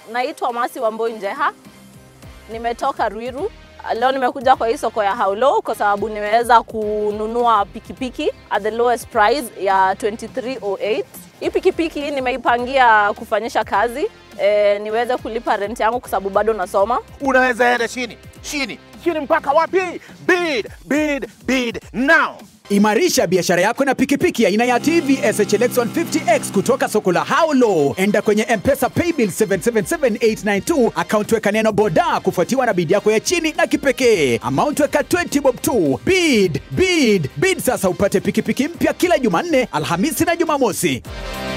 Naitwa Masi Wamboi Njeha, nimetoka Ruiru. Leo nimekuja kwa hii soko ya Haulo kwa sababu nimeweza kununua pikipiki at the lowest price ya 2308. Hii pikipiki nimeipangia kufanyisha kazi e, niweze kulipa rent yangu kwa sababu bado nasoma. Unaweza enda chini chini chini mpaka wapi? Bid, bid, bid now. Imarisha biashara yako na pikipiki aina ya TVS HLX 150X kutoka soko la Haulo. Enda kwenye M-Pesa Paybill 777892 account weka neno boda kufuatiwa na bid yako ya chini na kipekee. Amount weka 20 bob tu. Bid, bid, bid sasa upate pikipiki mpya kila Jumanne, Alhamisi na Jumamosi.